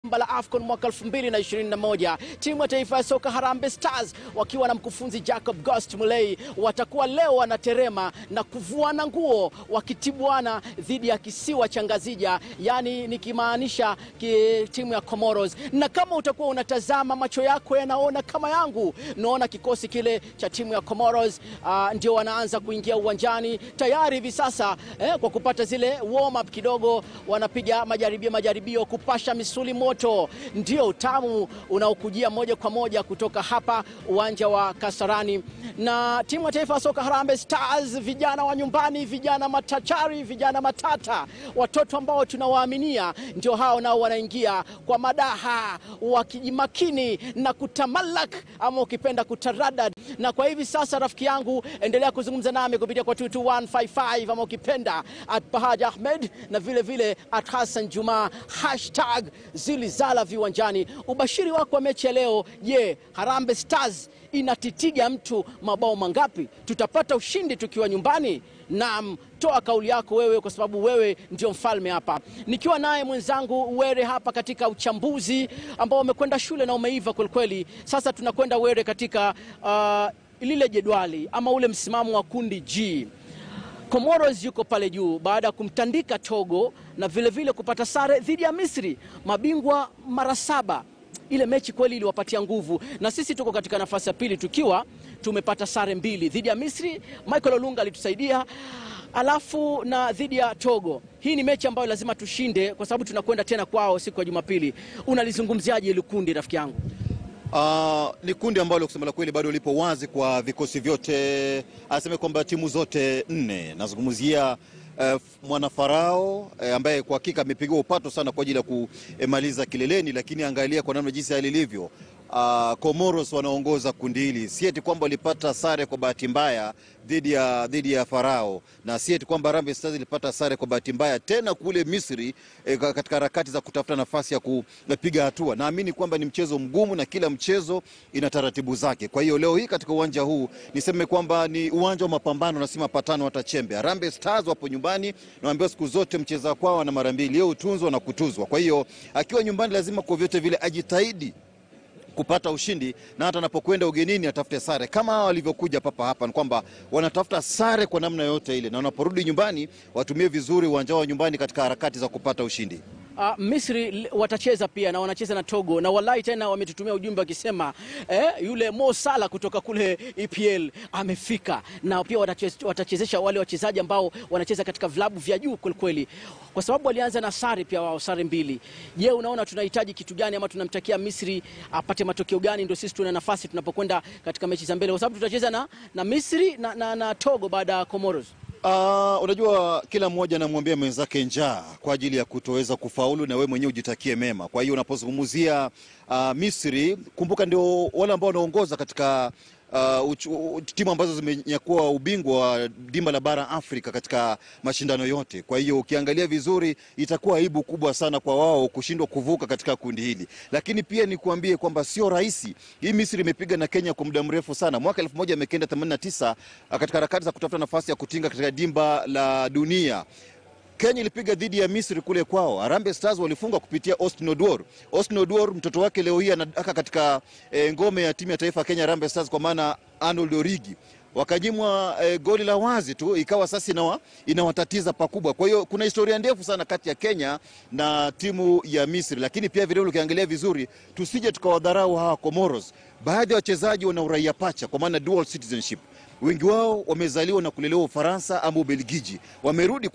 la AFCON mwaka 2021. Timu ya taifa ya soka Harambee Stars wakiwa na mkufunzi Jacob Ghost Mulee watakuwa leo wanaterema na kuvuana nguo wakitibuana dhidi ya kisiwa cha Ngazija, yani nikimaanisha ki, timu ya Comoros. Na kama utakuwa unatazama, macho yako yanaona kama yangu, naona kikosi kile cha timu ya Comoros uh, ndio wanaanza kuingia uwanjani tayari hivi sasa eh, kwa kupata zile warm up kidogo, wanapiga majaribio majaribio kupasha misuli moto. Ndio utamu unaokujia moja kwa moja kutoka hapa uwanja wa Kasarani. Na timu ya taifa ya soka Harambee Stars, vijana wa nyumbani, vijana matachari, vijana matata, watoto ambao tunawaaminia, ndio hao nao wanaingia kwa madaha wakijimakini na kutamalak, ama ukipenda kutaradad. Na kwa hivi sasa, rafiki yangu, endelea kuzungumza nami kupitia kwa 22155 ama ukipenda at Bahaj Ahmed na vile vile at Hassan Juma hashtag zilizala viwanjani. Ubashiri wako wa mechi ya leo, je, Harambee Stars inatitiga mtu mabao mangapi? Tutapata ushindi tukiwa nyumbani? Naam, toa kauli yako wewe, kwa sababu wewe ndio mfalme hapa, nikiwa naye mwenzangu Were hapa katika uchambuzi ambao umekwenda shule na umeiva kwelikweli. Sasa tunakwenda Were katika uh, lile jedwali ama ule msimamo wa kundi G. Comoros yuko pale juu baada ya kumtandika Togo na vilevile vile kupata sare dhidi ya Misri, mabingwa mara saba. Ile mechi kweli iliwapatia nguvu, na sisi tuko katika nafasi ya pili tukiwa tumepata sare mbili dhidi ya Misri. Michael Olunga alitusaidia, alafu na dhidi ya Togo. Hii ni mechi ambayo lazima tushinde, kwa sababu tunakwenda tena kwao siku ya Jumapili. Unalizungumziaje ile kundi, rafiki yangu? Uh, ni kundi ambalo kusema la kweli bado lipo wazi kwa vikosi vyote, aseme kwamba timu zote nne. Nazungumzia uh, mwanafarao uh, ambaye kwa hakika amepigiwa upato sana kwa ajili ya kumaliza kileleni, lakini angalia kwa namna jinsi hali ilivyo. Uh, Comoros wanaongoza kundi hili, si eti kwamba walipata sare kwa bahati mbaya dhidi ya dhidi ya Farao, na si eti kwamba Harambee Stars ilipata sare kwa bahati mbaya tena kule Misri eh, katika harakati za kutafuta nafasi ya kupiga hatua. Naamini kwamba ni mchezo mgumu na kila mchezo ina taratibu zake. Kwa hiyo leo hii katika uwanja huu niseme kwamba ni uwanja wa mapambano na si mapatano hata chembe. Harambee Stars wapo nyumbani, naambiwa siku zote mcheza kwao na mara mbili, leo utunzwa na kutuzwa. Kwa hiyo akiwa nyumbani lazima kwa vyote vile ajitahidi kupata ushindi na hata anapokwenda ugenini atafute sare kama hao walivyokuja papa hapa. Ni kwamba wanatafuta sare kwa namna yote ile, na wanaporudi nyumbani watumie vizuri uwanja wao nyumbani katika harakati za kupata ushindi. Uh, Misri watacheza pia na wanacheza na Togo na wallahi tena wametutumia ujumbe wakisema eh, yule Mo Salah kutoka kule EPL amefika, na pia watachezesha wale wachezaji ambao wanacheza katika vilabu vya juu kwelikweli, kwa sababu walianza na sare pia wao, sare mbili. Je, unaona tunahitaji kitu gani ama tunamtakia Misri apate matokeo gani ndio sisi tuna nafasi tunapokwenda katika mechi za mbele, kwa sababu tutacheza na, na Misri na, na, na Togo baada ya Comoros. Uh, unajua kila mmoja anamwambia mwenzake njaa kwa ajili ya kutoweza kufaulu na wewe mwenyewe ujitakie mema. Kwa hiyo unapozungumzia uh, Misri, kumbuka ndio wale ambao wanaongoza katika uh, timu ambazo zimenyakua ubingwa wa dimba la bara Afrika katika mashindano yote. Kwa hiyo ukiangalia vizuri, itakuwa aibu kubwa sana kwa wao kushindwa kuvuka katika kundi hili, lakini pia nikuambie kwamba sio rahisi. Hii Misri imepiga na Kenya kwa muda mrefu sana, mwaka 1989 katika harakati za kutafuta nafasi ya kutinga katika dimba la dunia. Kenya ilipiga dhidi ya Misri kule kwao. Harambee Stars walifunga kupitia Austin Odwor. Austin Odwor mtoto wake leo hii anadaka katika e, ngome ya timu ya taifa Kenya Harambee Stars kwa maana Arnold Origi. Wakanyimwa e, goli la wazi tu, ikawa sasa inawa, inawatatiza pakubwa. Kwa hiyo kuna historia ndefu sana kati ya Kenya na timu ya Misri, lakini pia vile ukiangalia vizuri, tusije tukawadharau hawa Comoros. Baadhi ya wachezaji wana uraia pacha kwa maana dual citizenship. Wengi wao wamezaliwa na kulelewa Ufaransa ama Ubelgiji, wamerudi